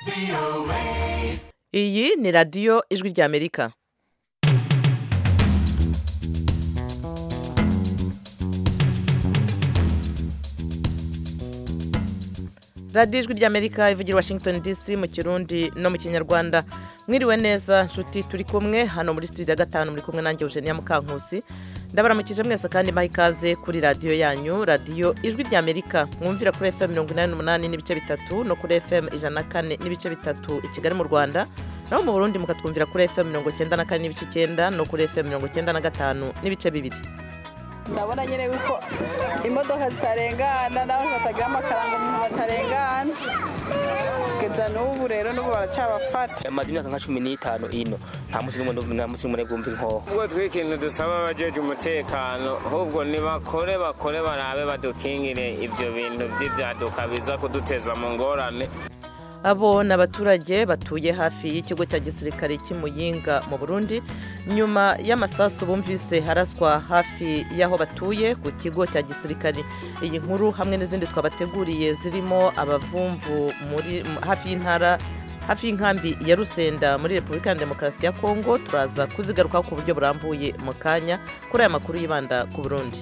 iyi ni radiyo ijwi ry'amerika radiyo ijwi ry'amerika ivugira washington dc mu kirundi no mu kinyarwanda mwiriwe neza nshuti turi kumwe hano muri studio ya gatanu muri kumwe nanjye eugenia mukankusi ndabaramukije mwese kandi mbaha ikaze kuri radiyo yanyu radiyo ijwi ry'amerika mwumvira kuri fm mirongo inani n'umunani n'ibice bitatu no kuri fm ijana na kane n'ibice bitatu i kigali mu rwanda naho mu burundi mukatwumvira kuri fm mirongo icyenda na kane n'ibice icyenda no kuri fm mirongo icyenda na gatanu n'ibice bibiri ndabona nyine yuko imodoka zitarengana n'abantu batagira amafaranga umuntu batarengana kugeza n'ubu rero n'ubu baracabafata amaze imyaka nka cumi n'itanu ino nta munsi n'umwe nta munsi n'umwe bwumva inkoho ubwo twikintu dusaba abajeje umutekano ahubwo nibakore bakore barabe badukingire ibyo bintu by'ibyaduka biza kuduteza mu ngorane abo ni abaturage batuye hafi y'ikigo cya gisirikare cy'imuyinga mu burundi nyuma y'amasasu bumvise haraswa hafi y'aho batuye ku kigo cya gisirikare iyi nkuru hamwe n'izindi twabateguriye zirimo abavumvu muri hafi y'intara hafi y'inkambi ya rusenda muri repubulika ya demokarasi ya kongo turaza kuzigarukaho ku buryo burambuye mu kanya kuri aya makuru yibanda ku burundi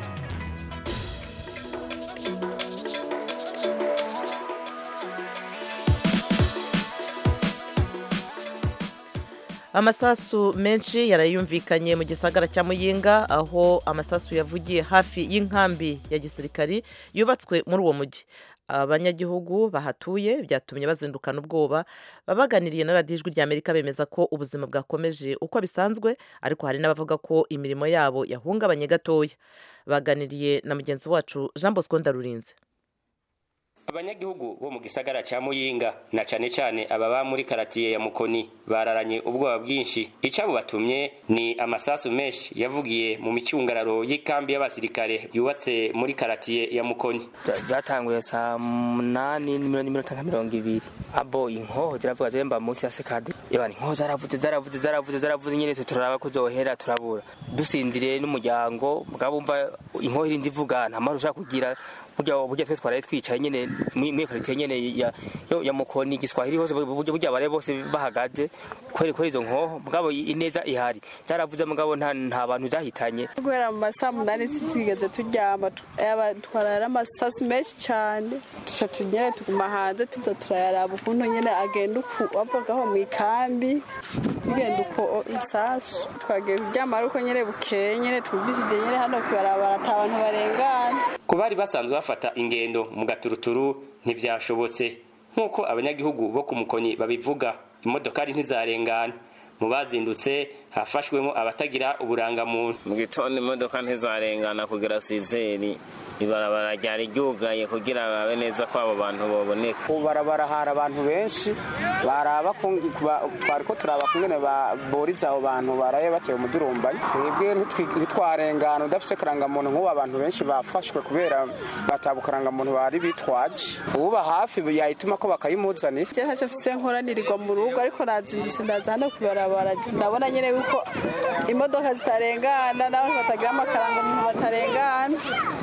amasasu menshi yarayumvikanye mu gisagara cya muyinga aho amasasu yavugiye hafi y'inkambi ya gisirikari yubatswe muri uwo mujyi abanyagihugu bahatuye byatumye bazindukana ubwoba babaganiriye na radiyo ijwi ry'amerika bemeza ko ubuzima bwakomeje uko bisanzwe ariko hari n'abavuga ko imirimo yabo yahungabanye gatoya baganiriye na mugenzi wacu jean bosco ndarurinze abanyagihugu bo mu gisagara cya muyinga na cyane cyane ababa muri karatiye ya mukoni bararanye ubwoba bwinshi icyo batumye ni amasasu menshi yavugiye mu micungararo y'ikambi y'abasirikare yubatse muri karatiye ya mukoni byatanguye saa munani n'iminota nka mirongo ibiri abo inkoho ziravuga ziremba munsi ya sekadi yabana inkoho zaravuze zaravuze zaravuze zaravuze nyine turaba ko zohera turabura dusinziriye n'umuryango mugabo umva inkoho irinzi ivuga nta mpamvu ushaka kugira burya burya twe twaraye twicaye nyene muri karitiye nyene ya ya mukoni giswahili hose burya burya bare bose bahagaze kweri kweri izo nkoho mugabo ineza ihari zaravuze mugabo nta nta bantu zahitanye guhera mu masaha munani twigeze turyama twarara amasasu menshi cyane tuca tunyene tuguma hanze tuza turayaraba ukuntu nyene agenda uku wavagaho mu ikambi tugenda uko isasu twagiye kuryama ariko nyene bukeye nyene twumvishije nyene hano kwibarabara ata bantu barengana ku bari basanzwe bafata ingendo mu gaturuturu ntibyashobotse nk'uko abanyagihugu bo ku mukoni babivuga imodokari ntizarengana mu bazindutse hafashwemo abatagira uburangamuntu mu gitondo imodoka ntizarengana kugera sizeri ibarabara ryari ryugaye kugira babe neza ko abo bantu baboneka ku barabara hari abantu benshi baraba twari ko turaba kungene boriza abo bantu baraye batewe umudurumbanyi twebwe ntitwarengana udafite karangamuntu nk'ubu abantu benshi bafashwe kubera bataba karangamuntu bari bitwaje uba hafi yayituma ko bakayimuzanira je ntacyo mfise nkoranirirwa mu rugo ariko nazindutse ndaza hano kubarabara ndabona nyene yuko imodoka zitarengana n'abantu batagira amakarangamuntu batarengana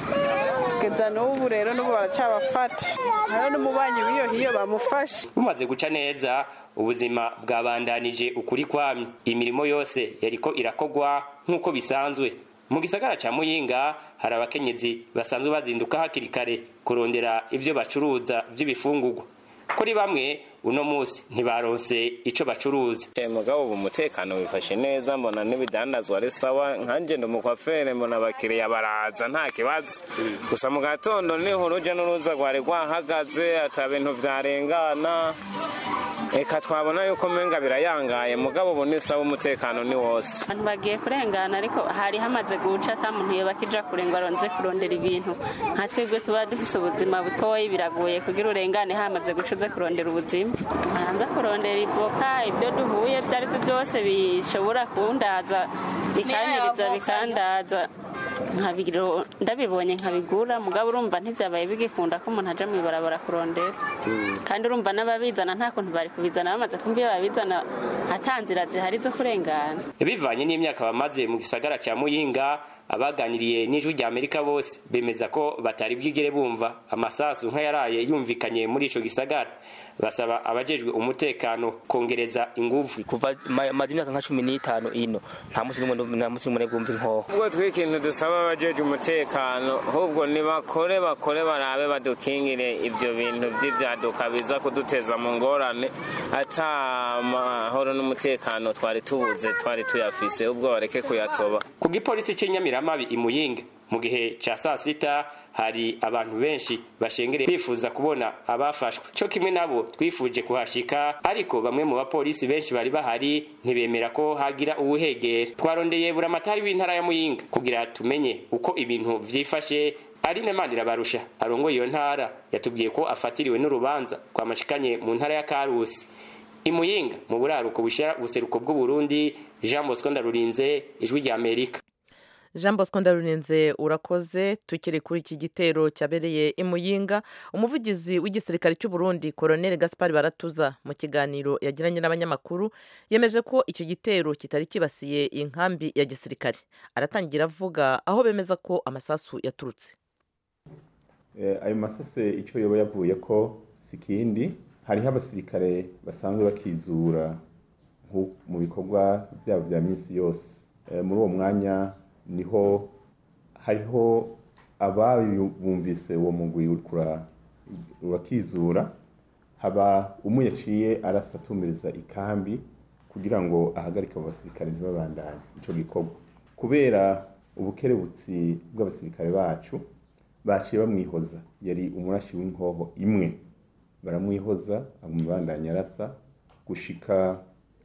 kugeza n'ubu rero n'ubu baracabafata hariho n'umubanyi w'iyo hiyo bamufashe bumaze guca neza ubuzima bwabandanije ukuri kwamye imirimo yose yariko irakogwa nk'uko bisanzwe mu gisagara cya muyinga hari abakenyezi basanzwe bazinduka hakiri kare kurondera ibyo bacuruza by'ibifungurwa kuri bamwe uno munsi ntibaronse ico bacuruza mugabo ubu umutekano wifashe neza mbona n'ibidandazwa ari sawa nkanje ndi umukwafere mbona abakiriya baraza nta kibazo gusa mu gatondo niho uruja n'uruza rwari rwahagaze ata bintu vyarengana reka twabona yuko menga birayangaye mugabo ubu ni sawa umutekano ni wose abantu bagiye kurengana ariko hari hamaze guca ata muntu yoba akija kure ngo aronze kurondera ibintu nka twebwe tuba dufise ubuzima butoyi biragoye kugira urengane hamaze guca uze kurondera ubuzima hanze kurondera ivoka ibyo duhuye ibyo ari byo byose bishobora kundaza bikanyiriza bikandaza ndabibonye nkabigura mugabo urumva ntibyabaye bigikunda ko umuntu aja mw'ibarabara kurondera kandi urumva n'ababizana nta kuntu bari kubizana bamaze kumva iyo babizana ata nzira zihari zo kurengana bivanye n'imyaka bamaze mu gisagara cya muyinga abaganiriye n'ijwi rya amerika bose bemeza ko batari bwigere bumva amasasu nk'ayaraye yumvikanye muri ico gisagara basaba abajejwe umutekano kongereza inguvu kuva ma- maze imyaka nka cumi n'itanu ino nta munsi n'umwe nta munsi n'umwe bwumva inkoho ubwo twikintu dusaba abajeje umutekano ahubwo nibakore bakore barabe badukingire ibyo bintu by'ibyaduka biza kuduteza mu ngorane ata amahoro n'umutekano twari tubuze twari tuyafise ubwo bareke kuyatoba ku gipolisi cy'inyamiramabi imuyinga mu gihe ca saa sita hari abantu benshi bashengereye bifuza kubona abafashwe co kimwe nabo twifuje kuhashika ariko bamwe mu bapolisi benshi bari bahari ntibemera ko hagira uwuhegera twarondeye buramatari w'intara ya muyinga kugira tumenye uko ibintu vyifashe Aline Manirabarusha arongoye iyo ntara yatubwiye ko afatiriwe n'urubanza rwamashikanye mu ntara ya Karusi imuyinga mu buraruko bushira ubuseruko bw'uburundi jean bosco ndarurinze ijwi rya amerika jean bosco ndarurinze urakoze tukiri kuri iki gitero cyabereye i muyinga umuvugizi w'igisirikare cy'u Burundi koroneli gaspar baratuza mu kiganiro yagiranye n'abanyamakuru yemeje ko icyo gitero kitari kibasiye inkambi ya gisirikare aratangira avuga aho bemeza ko amasasu yaturutse Eh, ayo masase icyo yoba yavuye ko si ikindi hariho abasirikare basanzwe bakizura nko mu bikorwa byabo bya minsi yose Eh, muri uwo mwanya niho hariho ababumvise uwo mugwi uriko ura- urakizura haba umwe yaciye arasatumiriza ikambi kugira ngo ahagarike abo basirikare ntibabandanye ico gikorwa kubera ubukerebutsi bw'abasirikare bacu baciye bamwihoza yari umurashi w'inkoho imwe baramwihoza amubandanya arasa gushika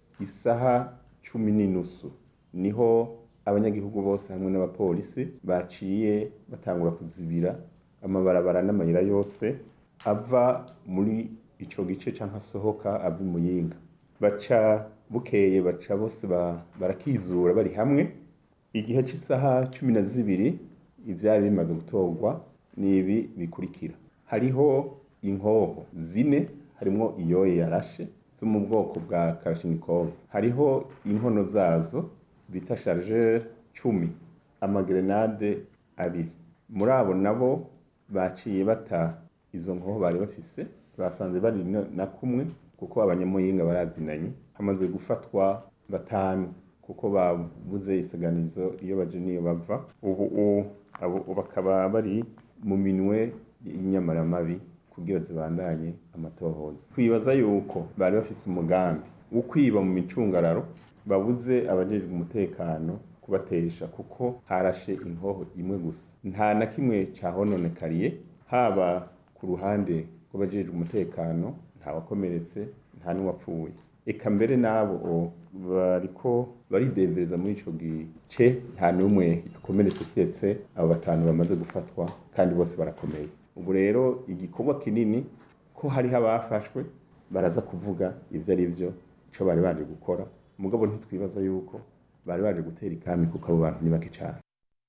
isaha cumi n'inusu niho abanyagihugu bose hamwe n'abapolisi baciye batangura kuzibira amabarabara n'amayira yose ava muri ico gice canke asohoka ava i muyinga baca bukeye baca bose ba- barakizura bari hamwe igihe cy'isaha cumi na zibiri ibyari bimaze gutorwa ni ibi bikurikira hariho inkoho zine harimo iyoye yarashe zo mu bwoko bwa karashinikov hariho inkono zazo bita chargeur cumi amagerenade abiri muri abo nabo baciye bata izo nkoho bari bafise basanze bari na- na kumwe kuko abanyamuyinga barazinanye hamaze gufatwa batanu kuko babuze isaganizo iyo baje niyo bava ubu u- abo ubu bakaba bari mu minwe y'inyamaramabi kugira zibandanye amatohoza twibaza yuko bari bafise umugambi wo kwiba mu micungararo babuze abajejwe umutekano kubatesha kuko harashe inkoho imwe gusa nta na kimwe cahononekariye haba ku ruhande rw'abajejwe umutekano nta wakomeretse nta n'uwapfuye eka mbere n'abo o- bariko baridevereza muri ico gice nta n'umwe yakomeretse kiretse abo batanu bamaze gufatwa kandi bose barakomeye ubu rero igikorwa kinini ko hariho abafashwe baraza kuvuga ivyo ari vyo ico bari baje gukora mugabo ntitwibaza yuko bari baje gutera ikami kuko abo bantu ni bake cane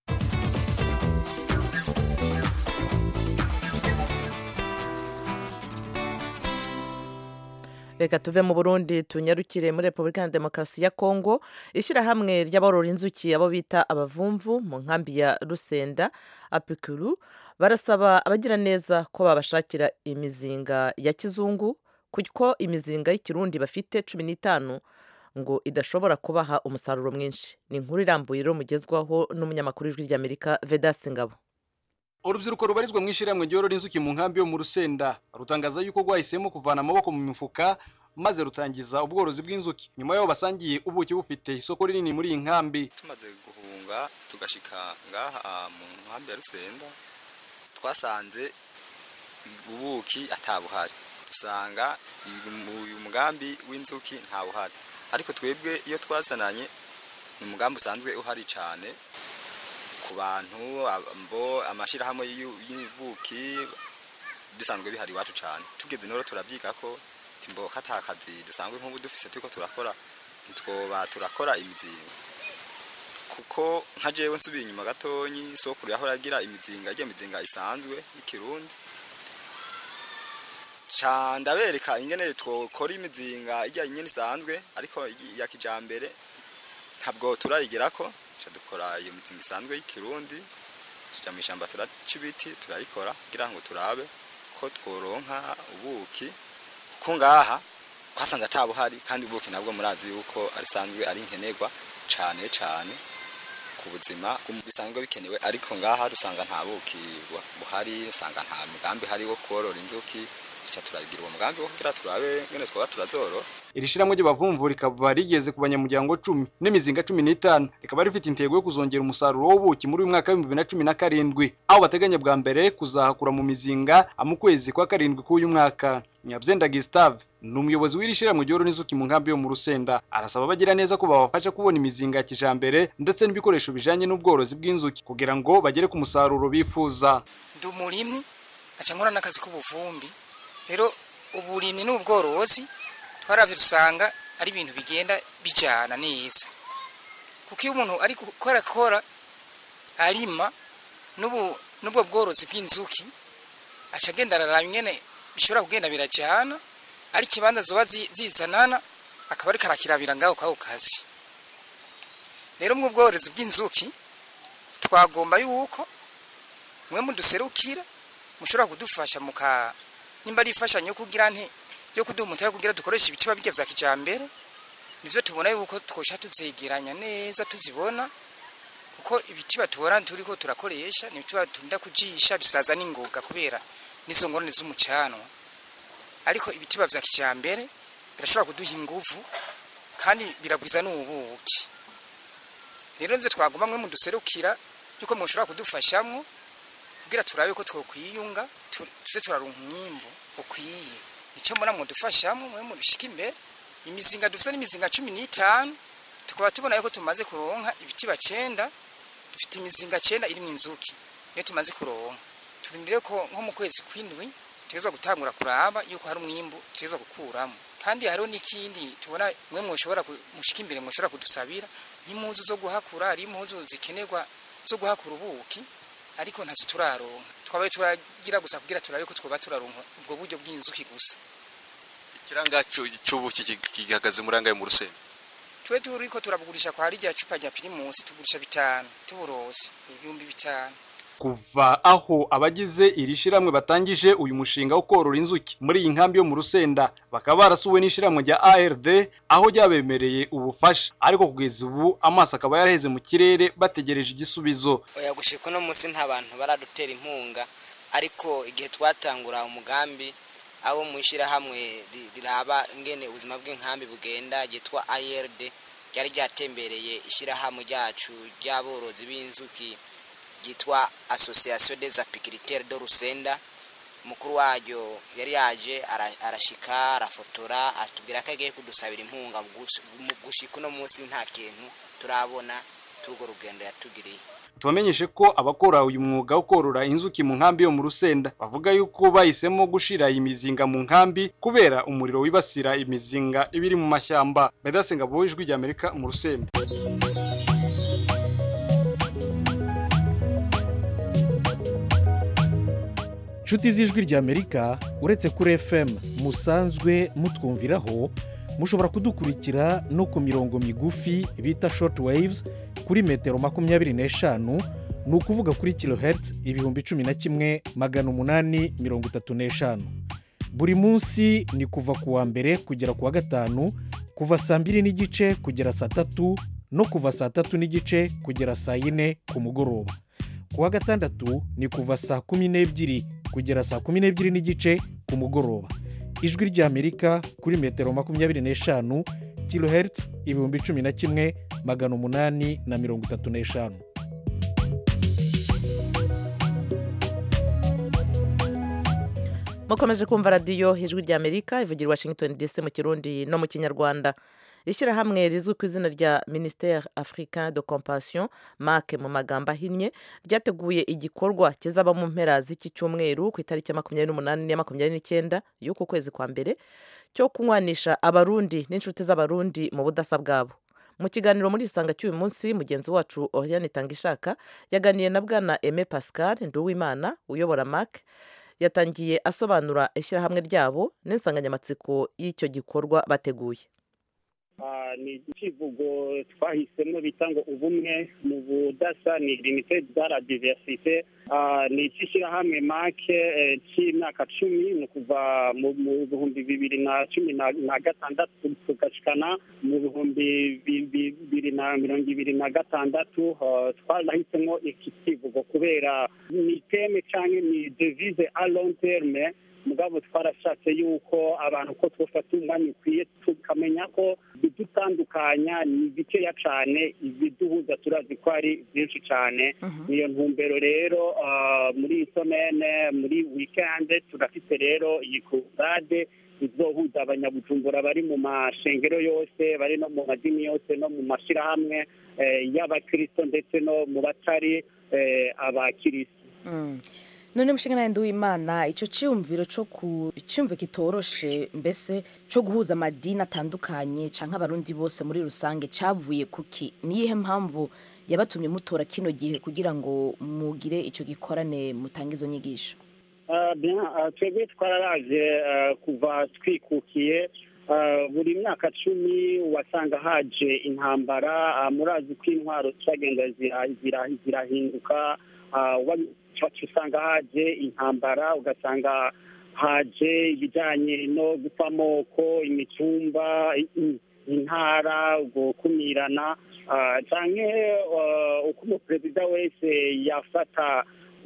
reka tuve mu burundi tunyarukire muri repubulika ya demokarasi ya kongo ishyirahamwe ry'aborora inzuki abo bita abavumvu mu nkambi ya rusenda apikuru barasaba abagira neza ko babashakira imizinga ya kizungu kuko imizinga y'ikirundi bafite cumi n'itanu ngo idashobora kubaha umusaruro mwinshi ni inkuru irambuye rero mugezwaho n'umunyamakuru w'ijwi ry'amerika vedasi ngabo urubyiruko rubarizwa mu ishyirahamwe ryorora inzuki mu nkambi yo mu rusenda rutangaza yuko rwahisemo kuvana amaboko mu mifuka maze rutangiza ubworozi bw'inzuki nyuma y'aho basangiye ubuki bufite isoko rinini muri iyi nkambi tumaze guhunga tugashika ngaha mu nkambi ya rusenda twasanze ubuki atabuhari dusanga uyu mugambi w'inzuki ntawuhari ariko twebwe iyo twazananye ni umugambi usanzwe uhari cyane ku bantu mbo amashyirahamwe y'ubuki bisanzwe bihari iwacu cyane tugeze noro turabyiga ko timboka ata kazi dusanzwe nk'ubu dufise turiko turakora ntitwoba turakora imizinga kuko nka jewe nsubiye inyuma gatonyi sokuru yahora agira imizinga igiye mizinga isanzwe y'ikirundi ca ndabereka ingene twokora imizinga ijya nyene isanzwe ariko ya kijambere ntabwo turayigerako ca tuca dukora iyo mizinga isanzwe y'ikirundi tuja mu ishyamba turaca ibiti turayikora kugira ngo turabe ko tworonka ubuki ko ngaha twasanze atabuhari kandi ubuki nabwo murazi yuko arisanzwe ari nkenerwa cane cane ku buzima bisanzwe bikenewe ariko ngaha dusanga nta buki bu- buhari usanga nta mugambi hari wo korora inzuki tuca turagira uwo mugambi wo kugira turabe ngene twoba turazorora iri shyirahamwe ry'abavumvu rikaba rigeze ku banyamuryango cumi n'imizinga cumi n'itanu rikaba rifite intego yo kuzongera umusaruro w'ubuki muri uyu mwaka w'ibihumbi bibiri na cumi na karindwi aho bateganya bwa mbere kuzahakura mu mizinga mu kwezi kwa karindwi k'uyu mwaka nyabyenda gisitave ni umuyobozi w'iri shyirahamwe ryorora n'inzuki mu nkambi yo mu rusenda arasaba abagira neza ko babafasha kubona imizinga ya kijambere ndetse n'ibikoresho bijanye n'ubworozi bw'inzuki kugira ngo bagere ku musaruro bifuza ndi umurimyi aca nkora n'akazi k'ubuvumbi rero uburimyi n'ubworozi twaravye dusanga ari ibintu bigenda bijana neza kuko iyo umuntu ari gukora kora arima n'ubu n'ubwo bworozi bw'inzuki aca agenda araraba ingene bishobora kugenda birajana ari ikibanza zoba zi- zizanana akaba ariko arakirabira ngaho kwako kazi rero mu bworozi bw'inzuki twagomba yuko mwe muduserukira mushobora kudufasha muka nimba ari ifashanyo yo kugira nti yo kuduha umutahe kugira dukoreshe ibiti babirya vya kijambere nivyo tubona yuko twosha tuzegeranya neza tuzibona kuko ibiti batubona turiko turakoresha ni ibiti batunda kujisha bisaza n'ingoga kubera n'izo ngorane z'umucanwa ariko ibiti vya kijambere birashobora kuduha inguvu kandi biragwiza n'ubuki rero nivyo twagomba mwe muduserukira yuko mushobora kudufashamwo kugira turabe ko twokwiyunga tu- tuze turaronka umwimbo ukwiye icyo mbona mudufashamo mwe murushika imbere imizinga dufite n'imizinga cumi n'itanu tukaba tubona yuko tumaze kuronka ibiti bacenda dufite imizinga cenda irimwo inzuki niyo tumaze kuronka turindire ko nko mu kwezi kw'indwi tugeza gutangura kuraba yuko hari umwimbu tugeza gukuramo kandi hariho n'ikindi tubona mwe mwoshobora ku- mushika imbere mwoshobora kudusabira nk'impuzu zo guhakura hari impuzu zikenerwa zo guhakura ubuki ariko ntazo turaronka twabaye turagira gusa kugira turabe ko twoba turaronka ubwo buryo bw'inzuki gusa ikiranga cy'ubuki gihagaze muri angahe mu rusenda twe turiko turabugurisha kwa rya cupa rya pirimusi tugurisha bitanu tuburose ibihumbi bitanu kuva aho abagize iri shyirahamwe batangije uyu mushinga wo korora inzuki muri iyi nkambi yo mu rusenda bakaba barasuwe n'ishyirahamwe rya ARD aho ryabemereye ubufasha ariko kugeza ubu amaso akaba yaraheze mu kirere bategereje igisubizo oya gushika uno munsi nta bantu baradutera inkunga ariko igihe twatangura umugambi abo mu ishyirahamwe ri- riraba ingene ubuzima bw'inkambi bugenda ryitwa IRD ryari ryatembereye ishyirahamwe ryacu ry'aborozi b'inzuki ryitwa Association des apiculteurs de Rusenda mukuru waryo yari yaje ara- arashika arafotora atubwira ko agiye kudusabira inkunga mu gush- mu gushika uno munsi nta kintu turabona turwo rugendo yatugiriye tubamenyeshe ko abakora uyu mwuga wo korora inzuki mu nkambi yo mu rusenda bavuga yuko bahisemo gushira imizinga mu nkambi kubera umuriro wibasira imizinga iba iri mu mashyamba medasenga bo ijwi rya amerika mu rusenda nshuti z'ijwi ry'amerika uretse kuri fm musanzwe mutwumviraho mushobora kudukurikira no ku mirongo migufi bita short waves kuri metero makumyabiri n'eshanu ni ukuvuga kuri kilohertz ibihumbi cumi na kimwe magana umunani mirongo itatu n'eshanu buri munsi ni kuva ku wa mbere kugera ku wa gatanu kuva saa mbiri n'igice kugera saa tatu no kuva saa tatu n'igice kugera saa yine ku mugoroba ku wa gatandatu ni kuva saa kumi n'ebyiri kugera saa kumi n'ebyiri n'igice ku mugoroba ijwi ry'amerika kuri metero makumyabiri n'eshanu kilohertz ibihumbi cumi na kimwe magana umunani na mirongo itatu n'eshanu mukomeje kumva radiyo ijwi ry'amerika ivugira i washington dc mu kirundi no mu kinyarwanda ishyirahamwe rizwi ku izina rya ministère africain de compassion make mu magambo ahinnye ryateguye igikorwa kizaba mu mpera z'iki cyumweru ku itariki ya makumyabiri n'umunani n'iya makumyabiri n'icyenda y'uku kwezi kwa mbere cyo kunywanisha abarundi n'inshuti z'abarundi mu budasa bwabo mu kiganiro muri isanga cy'uyu munsi mugenzi wacu oriane tangishaka yaganiye na bwana aime pascal nduwimana uyobora mac yatangiye asobanura ishyirahamwe ryabo n'insanganyamatsiko y'icyo gikorwa bateguye Ah, ni ikivugo twahisemo bita ngo ubumwe mu budasa ni limited za la diversite Ah, ni icy'ishyirahamwe make eh, cy'imyaka cumi ni ukuva mu mu bihumbi bibiri na cumi na na gatandatu tugashikana mu bihumbi bi- bi- bibiri na mirongo ibiri na gatandatu Ah, twarahisemo iki kivugo kubera ni teme cyangwa ni devise a long terme mugabo twarashatse yuko abantu ko twafata umwanya ukwiye tukamenya ko ibidutandukanya ni bikeya cyane ibiduhuza turazi ko ari byinshi cyane niyo ntumbero rero ah, muri iyi somene muri wikende turafite rero iyi kurade izohuza abanyabujumbura bari mu mashengero yose bari no mu madini yose no mu mashyirahamwe eh, y'abakristo ndetse no mu batari eh, abakristo Mm. none mushinga nawe nduwimana icyo cyiyumviro cyo ku icyumviro kitoroshe mbese cyo guhuza amadini atandukanye cyangwa abarundi bose muri rusange cyavuye kuki niyihe mpamvu yabatumye mutora kino gihe kugira ngo mugire icyo gikorane mutange izo nyigisho Ah, bien, ah, twebwe twararaje ah, kuva twikukiye ah, buri myaka cumi wasanga haje intambara ah, murazi ko intwaro zagenda zira- zira- zirahinduka ah, wa- wacu usanga haje intambara ugasanga haje ibijyanye no gupfa amoko imitumba i- i- intara gukumirana ah, canke ah, uko umuperezida wese yafata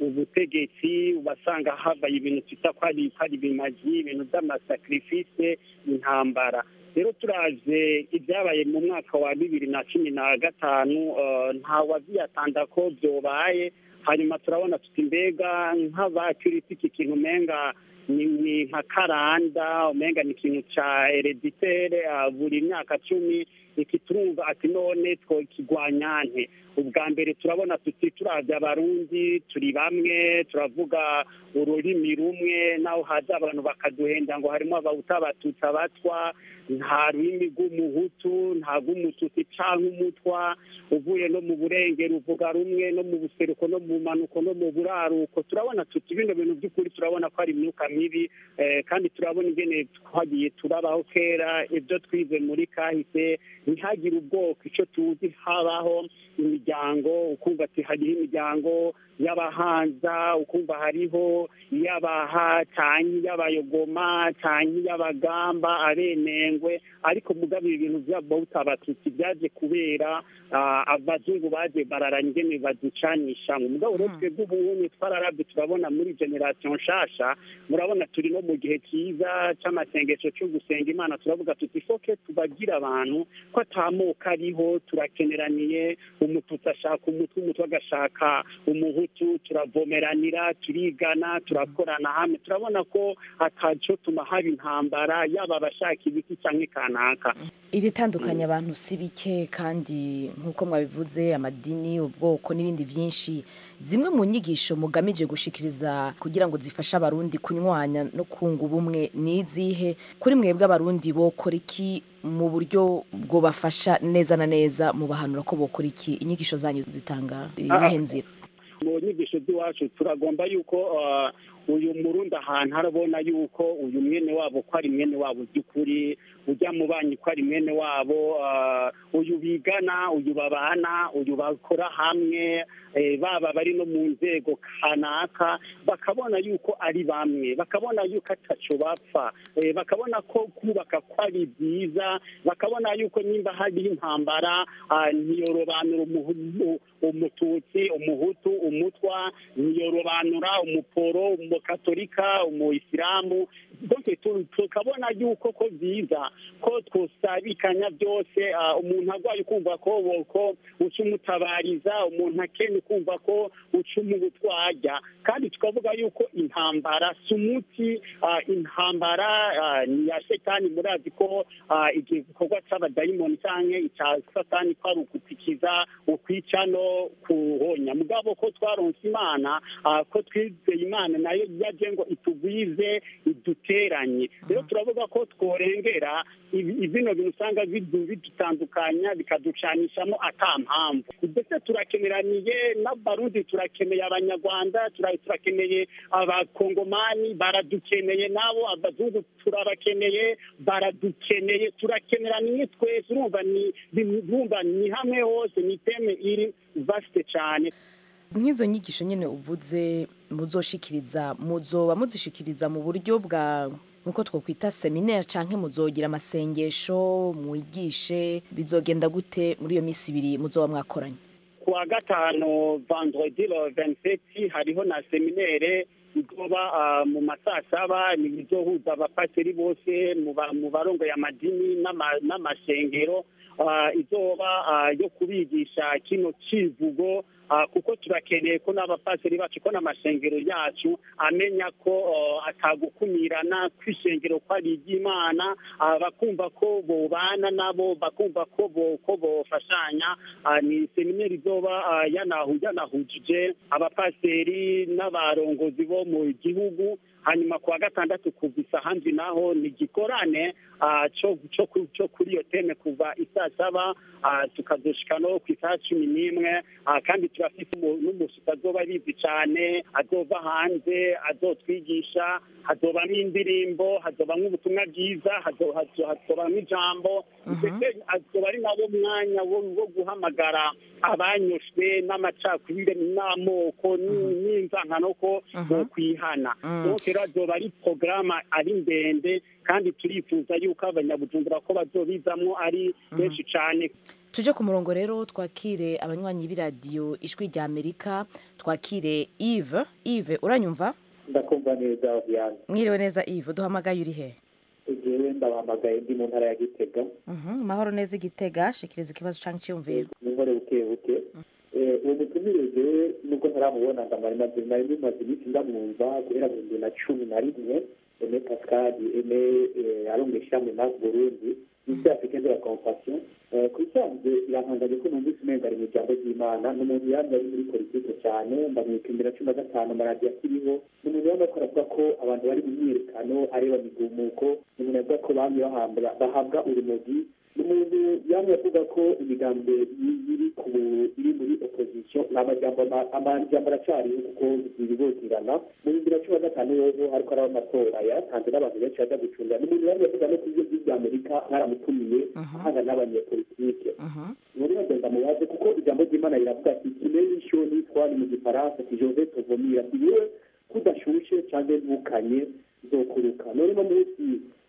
ubutegetsi ubasanga havaye ibintu twita ko ari ko ari ibimaji ibintu by'amasakrifise intambara rero turaje ibyabaye mu mwaka wa bibiri na cumi na gatanu eh, nta waziyatanda ko byobaye hanyuma turabona tuti mbega nk'abakirisi iki kintu umenga ni ni nka karanda umenga ni ikintu ca hereditere ah, buri myaka cumi iki turumva ati none twokigwanya nte ubwa mbere turabona tuti turavye abarundi turi bamwe turavuga ururimi rumwe naho haza abantu bakaduhenda ngo harimo abahuta abatutsi abatwa nta rurimi rw'umuhutu nta rw'umututsi canke umutwa uvuye no mu burengero uvuga rumwe no mu buseruko no mu manuko no mu buraruko turabona tuti bino bintu by'ukuri turabona ko ari imyuka mibi eh, kandi turabona ingene twagiye turabaho kera ibyo twize muri kahise ntihagire ubwoko icyo tuzi habaho imiryango ukumva ati hariho imiryango y'abahanza ukumva hariho iy'abaha cyangwa iy'abayogoma cyangwa iy'abagamba abenengwe ariko mugabo ibi bintu by'abahuta abatutsi byaje kubera ah, abazungu baje bararanya ingene baducanisha mu mugabo rero twebwe ubunye twararabye turabona muri generation nshasha murabona turi no mu gihe cyiza cy'amasengesho cyo gusenga imana turavuga tuti foke tubagira abantu ko atamoko ariho turakeneraniye umututsi ashaka umutwe umutwe agashaka umuhutu turavomeranira turigana turakorana hamwe turabona ko ataco tuma haba intambara yaba abashaka ibiti cyangwa kanaka ibitandukanya abantu si bike kandi nk'uko mwabivuze amadini ubwoko n'ibindi byinshi zimwe mu nyigisho mugamije gushikiriza kugira ngo zifashe abarundi kunywanya no kunga ubumwe ni izihe kuri mwebwe abarundi bokora iki mu buryo bwobafasha neza na neza mu bahanura ko bokora iki inyigisho zanyu zitanga iyihe nzira mu nyigisho z'iwacu turagomba yuko uh, uyu murundi ahantu arabona yuko uyu mwene wabo ko ari mwene wabo by'ukuri ujya mu banyi ko ari mwene wabo uh, uyu bigana uyu babana uyu bakora hamwe eh, baba bari no mu nzego kanaka bakabona yuko ari bamwe bakabona yuko ataco bapfa eh, bakabona ko kubaka ko ari byiza bakabona yuko nimba hariho intambara ah, ntiyorobanura umuhu- umututsi umuhutu umutwa ntiyorobanura umuporo umukatolika umuyisilamu donc tu- tukabona yuko ko byiza ko twosabikanya byose ah, umuntu arwaye ukumva ko ko uca umutabariza umuntu akenya ukumva ko uca umutwarya kandi tukavuga yuko intambara si umuti ah, intambara ah, ni iya setani murazi ko ah, igikorwa cy'abadayimoni cyangwa icya satani ko ari ugutikiza ukwica no kuhonya mugabo ko twaronse imana ah, ko twizeye imana nayo yaje ngo itugwize idute baduteranye rero turavuga ko tworengera ibi- bino bintu usanga bidu- bidutandukanya bikaducanishamo ata mpamvu ndetse turakeneraniye n'abarundi turakeneye abanyarwanda tura- turakeneye abakongomani baradukeneye nabo abazungu turabakeneye baradukeneye turakeneraniye twese urumva ni ni- urumva ni hamwe hose ni teme iri vasite cyane nk'izo nyigisho nyine uvuze muzoshikiriza muzoba muzishikiriza mu buryo bwa nkuko twakwita seminaire canke muzogira amasengesho mwigishe bizogenda gute muri iyo minsi ibiri muzoba mwakoranye kuwa gatanu vendredi le 27 hariho na seminaire izoba ah, mu masaa saba ni izohuza abapasiteri bose mu ba- mu barongo y'amadini n'ama- n'amashengero ah, izoba ah, yo kubigisha kino kivugo ah, kuko turakeneye ko n'abapasiteri bacu ko n'amashengero yacu amenya ko oh, atagukumirana kw'ishengero ko ari iry'imana ah, bakumva ko bobana nabo bakumva ko bo- ko bofashanya Ah, ni seminari izoba ah, yanahu yanahujije abapasiteri n'abarongozi bo mu gihugu hanyuma kuwa gatandatu kuva isahanzi naho ni gikorane ah, cyo cyo ku- cyo kuri iyo teme kuva isaa saba ah, tukazoshika no ku isaha cumi n'imwe ah, kandi turafite umu- n'umushitsi azoba bizi cyane azova hanze azotwigisha hazobamo indirimbo hazobamo ubutumwa bwiza hazo- hazo- hazobamo ijambo ndetse azoba ari nabo mwanya wo wo guhamagara abanyoshwe n'amacakubiri n'amoko ni- n'inzankano ko bokwihana donc rero azoba ari porogaramu ari ndende kandi turifuza yuko abanyabujumbura ko bazobizamo ari benshi cyane tuje ku murongo rero twakire abanywanyi b'iradiyo ijwi rya amerika twakire ive ive uranyumva ndakumva neza Diane mwiriwe neza ive duhamagaye uri he jewe ndabahamagaye ndi mu ntara ya Gitega Mhm, amahoro neza igitega shikiriza ikibazo canke iciyumviro ninkore buke buke Eh, uwo mutumire jewe nubwo ntaramubona ndamara maze nari bimaze iminsi ndamwumva guhera mu bibiri na cumi na rimwe eme pascal eme eh, arongesha mu nas burundi isi africaine de la compassion Eh, ku bisanzwe irantangaje ko numvise umenga ari mu ijambo ry'imana ni umuntu yamye ari muri politike cyane ndamwika imbere ya cumi na gatanu amaradiyo akiriho ni umuntu yamye akora avuga ko abantu bari mu myiyerekano areba migumuko ni umuntu avuga ko bamye bahambwa- bahabwa urumogi ni umuntu yamye avuga ko imigambi iri ku iri muri opposition ni amajambo ama- amajambo aracyariho kuko zibibogirana mu bihumbi na cumi na gatanu yozo hariko araba amatora yatanze n'abantu benshi baja gucunga ni umuntu yamye avuga no ku byo by'ibya amerika mwaramutumiye ahanga n'abanyepolitike muri bagenda mubaze kuko ijambo ry'imana riravuga ati kimenyisho nitwari mu gifaransa ati jove tovomira ati yewe kudashushe cyangwa ntukanye zokuruka none no munsi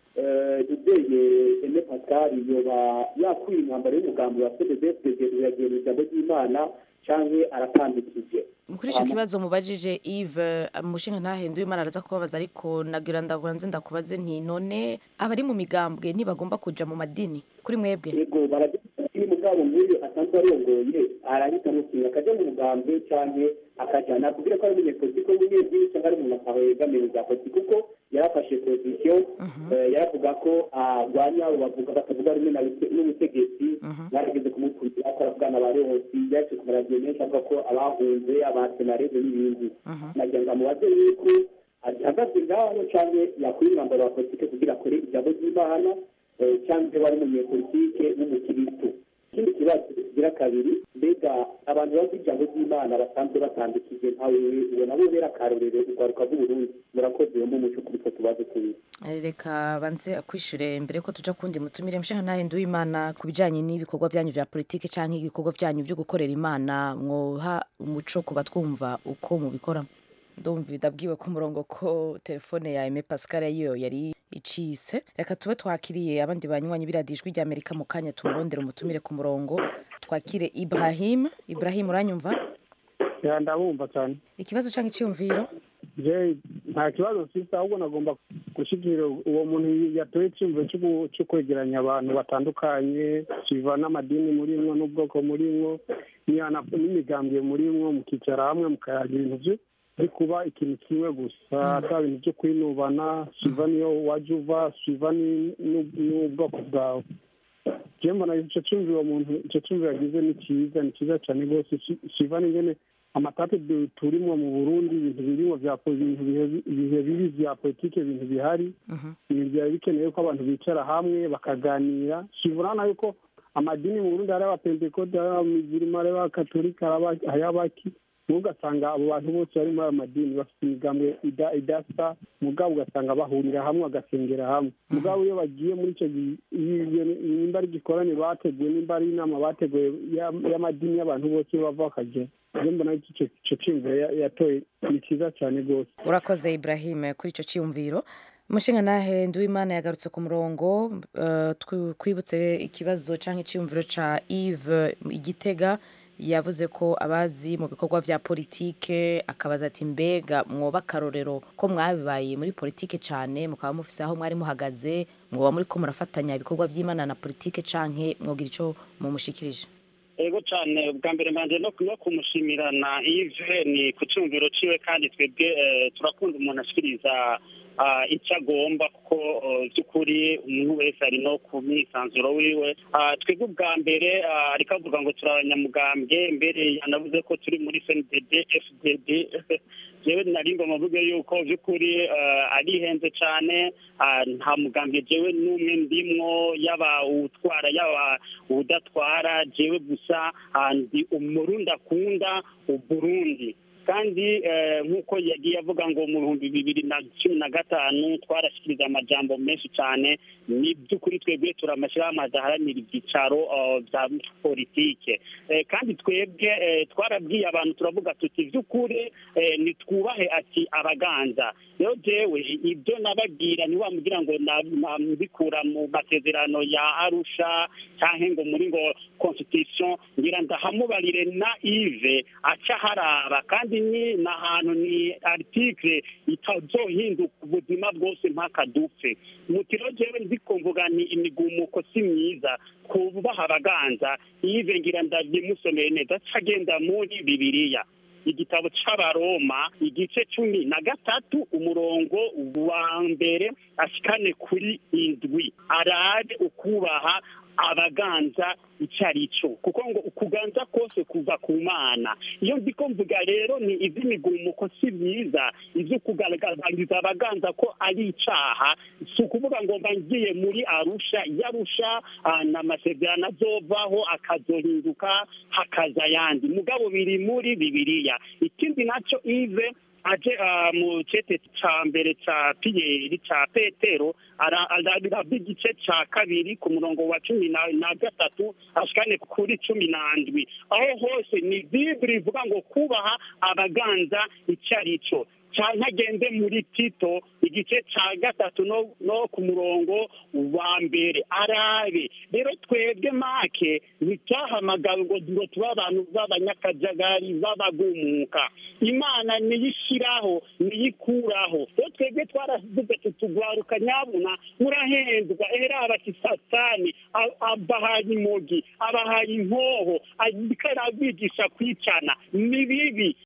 dubeye ene pascal yoba yakwiye intambaro y'umugambi wa cdfdg yagiye mu ijambo ry'imana cyangwa aratandikije kuri icyo kibazo mubajije ive umushinga ntahenduye imana araza kubabaza ariko nagira ndabanze ndakubaze nti none abari mu migambwe ntibagomba kuja mu madini kuri mwebwe yego baragira iyo umugabo nk'uyu asanzwe arongoye arahita amukinga akajya mu mugambwe cyangwa akajyana kubwira ko ari umunyepolitiki w'umunyedini cyangwa ari umuntu akaho yegamiye mu bya politiki kuko yarafashe pozisiyo eh, yaravuga ko arwanya abo bavuga batavuga rumwe na bite- n'ubutegetsi barageze kumukurikira ko aravugana ba leonsi yaje ku maradiyo menshi avuga ko abahunze abasenareze n'ibindi nagira ngo amubaze yuko ahagaze ngaho cyangwa yakwiye umwambaro wa politiki kugira akore ijambo ry'imana eh, cyangwa wari umunyepolitike n'umukirisitu ikindi kibazo kigira kabiri mbega abantu bazi ijambo ry'imana basanzwe batandukije nkawe ubona bo bera akarorero urwaruka rw'uburundi murakoze yo mu muco kuri two tubazo tubiri Eh, reka banze akwishure mbere ko tuja kundi mutumire mushinga ntahenduye imana ku bijanye n'ibikorwa vyanyu vya politike canke ibikorwa vyanyu vyo gukorera imana mwoha umuco ku batwumva uko mubikora ndumva bidabwiwe ku murongo ko telefone ya Aime Pascal yo yari icise reka tube twakiriye abandi banywanyi biradijwi rya Amerika mu kanya tumurondera umutumire ku murongo twakire Ibrahim Ibrahim uranyumva ya ndabumva cyane ikibazo canke iciyumviro je nta kibazo mfite ahubwo nagomba gushyikira uwo muntu yatoye icyumviro cyo gu- cyo kwegeranya abantu batandukanye kiva n'amadini murimwo n'ubwoko murimwo n'iyana- n'imigambwe murimwo mukicara hamwe mukayagira ibintu byo byo kuba ikintu kimwe gusa ata bintu byo kwinubana siva niyo wajya uva siva ni- n'u- n'ubwoko bwawe je mbona icyo cyumviro uwo muntu icyo cyumviro yagize ni cyiza ni cyiza cyane rwose Si- siva n'ingene amatate du- turimwo mu burundi ibintu birimwo vya po- ibintu bihe- ibihe bibi vya politike ibintu bihari ibintu byari bikenewe ko abantu bicara hamwe bakaganira kivurana yuko amadini mu burundi hari abapentekote hari abamizirima hari abakatolika hari aba- hari abaki mubo ugasanga abo bantu bose bari muri ayo madini bafite imigambwe ida- idasa mugabo ugasanga bahurira hamwe bagasengera hamwe mugabo iyo bagiye muri icyo gi- iyo- iyo- nimba ari igikorane bateguye nimba ari inama bateguye ya- y'amadini y'abantu bose iyo bava bakagera rero mbona icyo icyo cyumviro ya- yatoye ni cyiza cyane rwose urakoze ibrahim kuri icyo cyiyumviro umushinga nahe nduwimana yagarutse ku murongo eh, twi- twibutse ikibazo cyangwa icyiyumviro cya eve igitega yavuze ko abazi mu bikorwa bya politike akabaza ati mbega mwoba akarorero ko mwabibaye muri politike cyane mukaba mufise aho mwari muhagaze mwoba muri ko murafatanya ibikorwa by'imana na politike canke mwogira icyo mumushikirije ego cyane bwa mbere mbanje no no kumushimirana ive ni ku cyumviro ciwe kandi twebwe eh, turakunda umuntu ashikiriza ah, icyo agomba kuko eh, by'ukuri umuntu wese ari no ku mwisanzuro wiwe Ah, twebwe ubwa mbere ah, ariko avuga ngo turi abanyamugambwe mbere yanavuze ko turi muri cndd fdd jewe nari ngoma mvuge yuko by'ukuri eh, arihenze cyane ah, nta mugambwe jewe n'umwe ndimwo yaba utwara yaba udatwara jewe gusa ah, ndi umurundi akunda uburundi kandi eh, nk'uko yagiye avuga ngo mu bihumbi bibiri na cumi na gatanu twarashyikiriza amajambo menshi cyane ni by'ukuri twebwe turi amashyirahamwe adaharanira ibyicaro eh, bya politike Eh, kandi twebwe eh, twarabwiye abantu turavuga tuti by'ukuri eh, nitwubahe ati abaganza rero jewe ibyo nababwira ntiwamugira ngo na- na- mbikura mu masezerano ya arusha cyangwa ngo muri ngo constitution ngira ndahamubarire na ive aca haraba kandi ni n'ahantu ni article itazohinduka ubuzima bwose mpaka dupfe mutiro jewe ndiko mvuga ni imigumuko si myiza kubaha abaganza ive ngira ndabimusomeye neza cagenda muri bibiliya igitabo c'abaroma igice cumi na gatatu umurongo wa mbere ashikane kuri indwi arabe ukubaha abaganza icyo ari cyo kuko ngo ukuganza kose kuva ku mana iyo ndiko mvuga rero ni iby'imigumuko si byiza ibyo kugaragariza abaganza ko ari icyaha si ukuvuga ngo mba ngiye muri arusha yarusha n'amasezerano azovaho akazohinduka hakaza ayandi mugabo biri muri bibiliya ikindi nacyo ive aje ah, mu cete ca mbere ca piyeri ca petero ara- arabira igice ca kabiri ku murongo wa cumi na na gatatu ashikane kuri cumi na ndwi aho hose ni bibiri ivuga ngo kubaha abaganza icyo ari cyo cyane agende muri tito igice cya gatatu no, no ku murongo wa mbere arabe rero twebwe make ntitwahamagawe ngo ngo tube abantu b'abanyakajagari b'abagumuka imana niyishyiraho niyikuraho rero twebwe twaravuze tutugwaruka nyabuna murahendwa ehera abati satani a- abahaye imogi abahaye inkoho ariko arabigisha kwicana ni bibi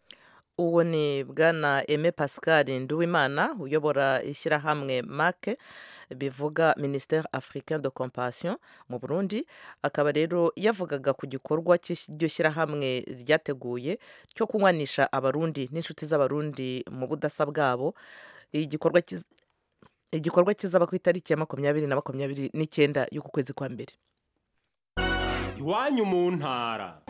uwo ni bwana eme pascal nduwimana uyobora ishyirahamwe make bivuga ministère africain de compassion mu burundi akaba rero yavugaga ku gikorwa cy'iryo shyirahamwe ryateguye cyo kunywanisha abarundi n'inshuti z'abarundi mu budasa bwabo igikorwa kiz- igikorwa kizaba ku itariki ya makumyabiri na makumyabiri n'icyenda y'uku kwezi kwa mbere iwanyu mu ntara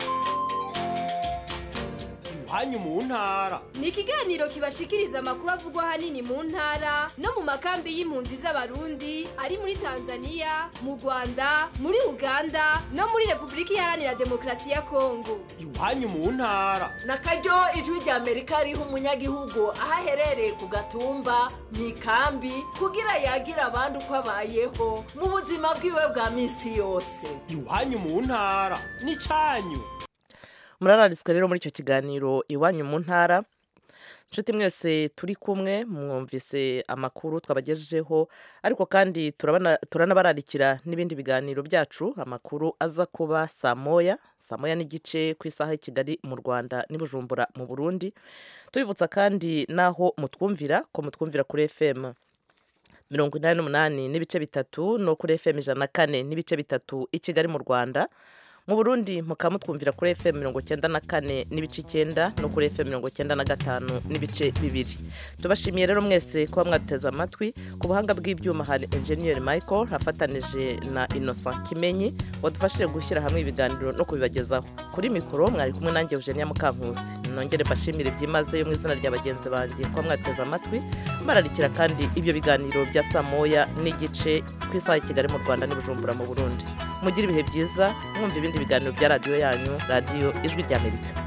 iwanyu mu ntara ni ikiganiro kibashikiriza amakuru avugwa ahanini mu ntara no mu makambi y'impunzi z'abarundi ari muri tanzania mu rwanda muri uganda no muri repubulika iharanira demokarasi ya kongo iwanyu mu ntara na karyo ijwi rya amerika riha umunyagihugu aho aherereye ku gatumba mu ikambi kugira yagira abandi uko abayeho mu buzima bwiwe bwa minsi yose iwanyu mu ntara n'icyanyu murarariswe rero muri icyo kiganiro iwanyu mu ntara inshuti mwese turi kumwe mwumvise amakuru twabagejejeho ariko kandi turabana- turanabararikira n'ibindi biganiro byacu amakuru aza kuba saa moya saa moya n'igice ku isaha y'i kigali mu rwanda n'i bujumbura mu burundi tubibutsa kandi n'aho mutwumvira ko mutwumvira kuri fm mirongo inani n'umunani n'ibice bitatu no kuri fm ijana na kane n'ibice bitatu i kigali mu rwanda mu burundi mukaba mutwumvira kuri fm mirongo cyenda na kane n'ibice icyenda no kuri fm mirongo cyenda na gatanu n'ibice bibiri tubashimiye rero mwese kuba mwateze amatwi ku buhanga bw'ibyuma hari enjeniyeri michael afatanije na innocent kimenyi wadufashije gushyira hamwe ibiganiro no kubibagezaho kuri mikoro mwari kumwe nanjye eugenia mukankusi nongere mbashimire byimazeyo mu izina rya bagenzi banjye kuba mwateze amatwi bararikira kandi ibyo biganiro bya saa moya n'igice ku isaha ya kigali mu rwanda n'ibujumbura mu burundi mugire ibihe byiza mwumva ibindi biganiro bya radiyo yanyu radiyo ijwi ry'amerika